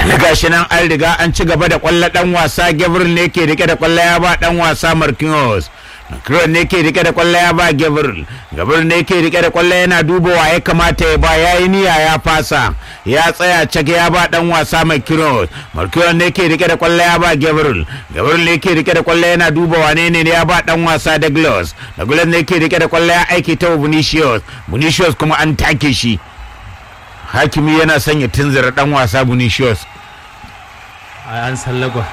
gashi nan an riga an ci gaba da kwallo dan wasa Gabriel ne ke rike da kwallo ya ba dan wasa Marquinhos Marquinhos ne ke rike da kwallo ya ba Gabriel Gabriel ne ke rike da kwallo yana dubawa ya kamata ya ba yayi niyya ya fasa ya tsaya cike ya ba dan wasa Marquinhos Marquinhos ne ke rike da kwallo ya ba Gabriel Gabriel ne ke rike da kwallo yana dubawa ne ne ya ba dan wasa Douglas Douglas ne ke rike da kwallo ya aiki ta Vinicius Vinicius kuma an take shi Hakimi yana sanya tunzura dan wasa Vinicius an sallagwa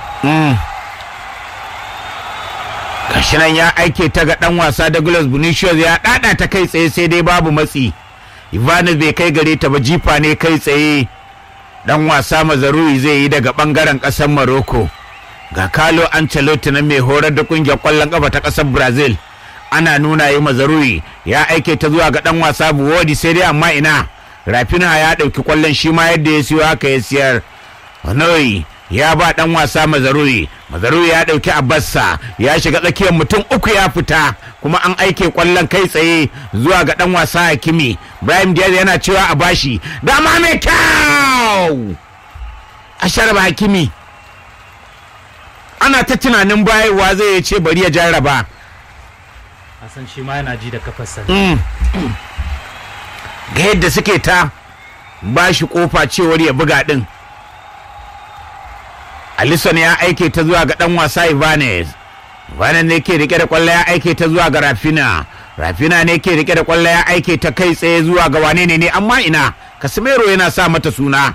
gashi nan ya aike ta ga dan wasa Douglas Vinicius ya dada ta kai tsaye sai dai babu matsi Ivanis bai kai gare ta ba jifa ne kai tsaye dan wasa Mazarui zai yi daga bangaren kasar Morocco ga Carlo Ancelotti na mai horar da kungiyar kwallon kafa ta kasar Brazil ana nuna yi Mazarui ya aike ta zuwa ga dan wasa Buwodi sai dai amma ina Rafina ya dauki kwallon shi ma yadda ya siyo haka ya siyar Hanoi ya ba dan wasa mazaruri mazaruri ya dauki abassa ya shiga tsakiyar mutum uku ya fita kuma an aike kwallon kai tsaye zuwa ga dan wasa hakimi Ibrahim Diaz yana cewa a bashi dama mai kyau a sharaba hakimi ana ta tunanin bayarwa zai ce bari ya jarraba a san shi ma yana ji da kafarsa ga yadda suke ta bashi kofa cewar ya buga din Alisson ya aike ta zuwa ga dan wasa Ibanez. Ibanez ne ke rike da kwallo ya aike ta zuwa ga Rafina. Rafina ne ke rike da kwallo ya aike ta kai tsaye zuwa ga wane ne ne amma ina Casemiro yana sa mata suna.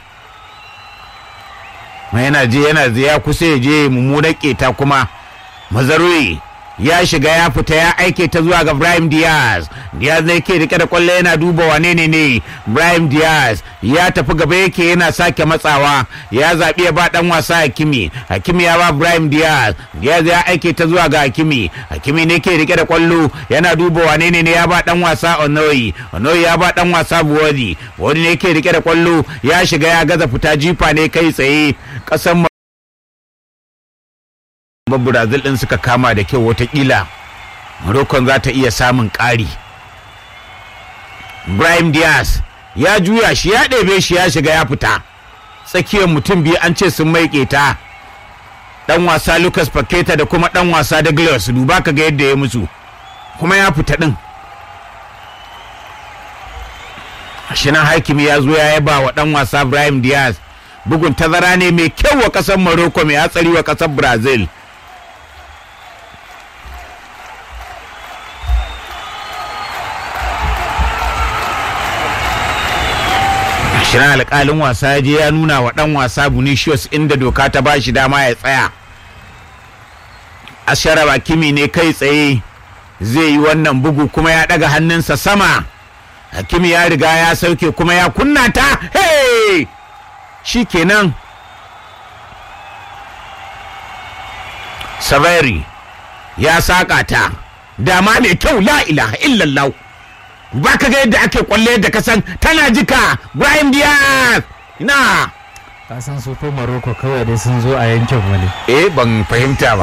Ma yana je yana je ya kusa ya je mummunar keta kuma Mazarui ya shiga ya fita ya aike ta zuwa ga Ibrahim Diaz. Diaz ne ke rike da kwallo yana duba wane ne ne Ibrahim Diaz ya tafi gaba yake yana sake matsawa ya zaɓi ya ba ɗan wasa Hakimi. Hakimi ya ba Ibrahim Diaz. Diaz ya aike ta zuwa ga Hakimi. Hakimi ne ke rike da kwallo yana duba wane ne ne ya ba ɗan wasa Onoyi. Onoyi ya ba ɗan wasa Buwadi. Buwadi ne ke rike da kwallo ya shiga ya gaza fita jifa ne kai tsaye ƙasan ba Brazil ɗin suka kama da kyau watakila Morocco za ta iya samun ƙari. Ibrahim Diaz ya juya shi ya ɗebe shi ya shiga ya fita. Tsakiyar mutum biyu an ce sun mai ta. Ɗan wasa Lucas Paqueta da kuma ɗan wasa Douglas duba ka ga yadda ya musu. Kuma ya fita ɗin. Shinan hakimi ya zo ya yaba wa ɗan wasa Ibrahim Diaz. Bugun tazara ne mai kyau wa ƙasar Morocco mai hatsari wa ƙasar Brazil. shirin alkalin wasa ya je ya nuna wa dan wasa Vinicius inda doka ta ba shi dama ya tsaya asharaba hakimi ne kai tsaye zai yi wannan bugu kuma ya daga hannunsa sama hakimi ya riga ya sauke kuma ya kunna ta hey shi kenan saveri ya saka ta dama mai kyau la ilaha illallah ba ka ga yadda ake kwalle yadda ka san tana jika Brian Diaz ina ka san su ko Morocco kawai dai sun zo a yankin mu ne eh ban fahimta ba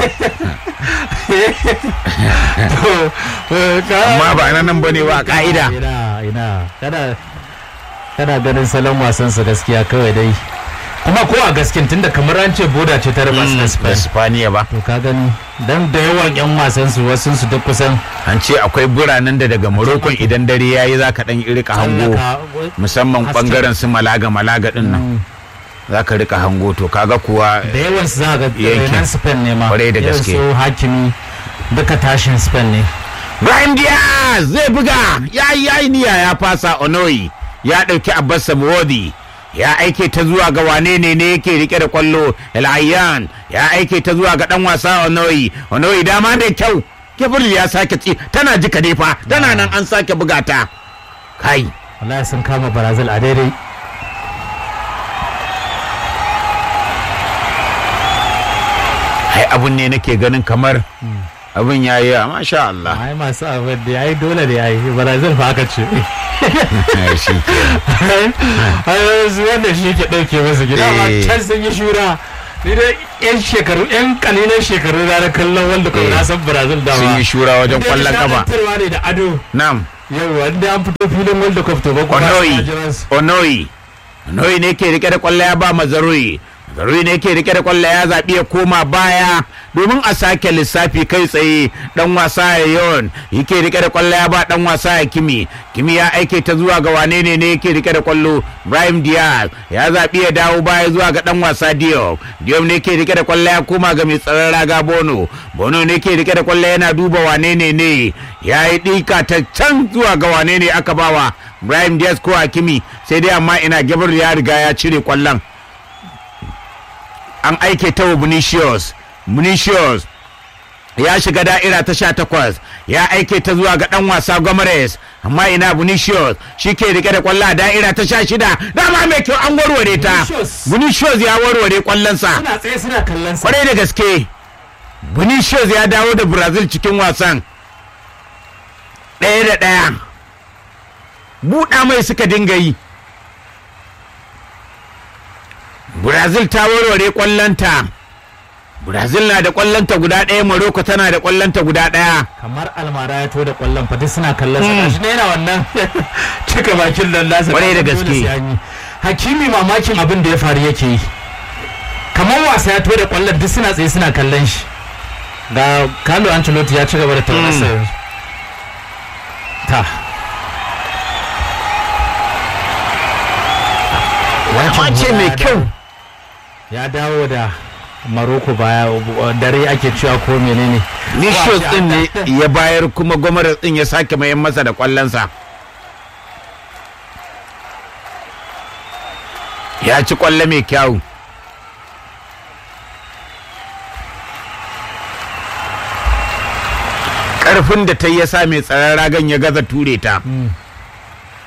amma ba nan nan bane ba ka'ida ina ina kada kada ganin salon wasan su gaskiya kawai dai kuma ko a gaskin tunda kamar an ce boda ce ta raba su da Spain Spaniya ba to ka gani dan da yawan yan wasan su wasun su duk kusan an ce akwai biranen da daga Morocco idan dare yayi zaka dan rika hango musamman bangaren su Malaga Malaga din nan zaka rika hango to kaga kuwa da yawan su za ga yankin. nan Spain ne ma Kwarai da Irin gaske. su hakimi duka tashin Spain ne Brian Diaz zai buga ya yi yayi niyya ya fasa Onoyi ya ɗauki Abbas Samuwadi ya aike ta zuwa ga wane ne ne yake rike da kwallo El Ayyan ya aike ta zuwa ga dan wasa Onoyi Onoyi dama da kyau Gabriel ya sake ci tana jika ne fa tana nan an sake buga ta kai wallahi sun kama Brazil a daidai ai abun ne nake ganin kamar abun ya yi masha Allah ai masu abin da yayi dole da yayi Brazil fa aka ce shi ke ai su wanda shi ke dauke musu gida ma Eh. can sun yi shura ni dai yan shekaru yan kalilan shekaru na na kallon wanda kuma Eh. na san Brazil da sun yi shura wajen kwallon kafa ne da ado nam yau wanda an fito filin World Cup to ba kuma Onoyi Onoyi Onoyi ne ke rike da kwallo ya ba Mazarui Zaruri ne yake rike da kwallo ya zaɓi ya koma baya domin a sake lissafi kai tsaye dan wasa ya yon yake rike da kwallo ya ba dan wasa ya kimi kimi ya aike ta zuwa ga wane ne ne yake rike da kwallo Brahim Diaz ya zaɓi ya dawo baya zuwa ga dan wasa Diop Diop ne yake rike da kwallo ya koma ga mai tsaron raga Bono Bono ne yake rike da kwallo yana duba wane ne ne ya yi ɗika ta can zuwa ga wane ne aka bawa Brahim Diaz ko Hakimi sai dai amma ina Gabriel ya riga ya cire kwallon an aike ta wa Vinicius Vinicius ya shiga da'ira ta sha takwas ya aike ta zuwa ga dan wasa Gomes amma ina Vinicius shi ke rike da kwallo a da'ira ta sha shida dama mai kyau an warware ta Vinicius. Vinicius ya warware kwallonsa suna tsaye suna kallon sa kwarai da gaske Vinicius ya dawo da Brazil cikin wasan ɗaya da ɗaya buɗa mai suka dinga yi Brazil ta warware kwallonta Brazil na da kwallonta guda ɗaya Morocco tana da kwallonta guda ɗaya kamar almara ya to da kwallon fati suna kallon sa gashi ne yana wannan cika bakin nan nasa Kwarai da dole gaske. sai an yi. hakimi mamakin abin da ya faru yake yi kamar wasa ya to da kwallon duk suna tsaye suna kallon shi ga Carlo Ancelotti ya ci gaba da taurasa yanzu ta Wancan ce hula mai ya kyau. dawo- ya dawo da Maroko baya dare ake cewa ko menene Vinicius Wa- ɗin ne ya bayar kuma Gomes ɗin ya sake mayan masa da kwallonsa ya ci kwallo mai kyau ƙarfin da ta yi ya sa mai tsaron ragan ya gaza ture ta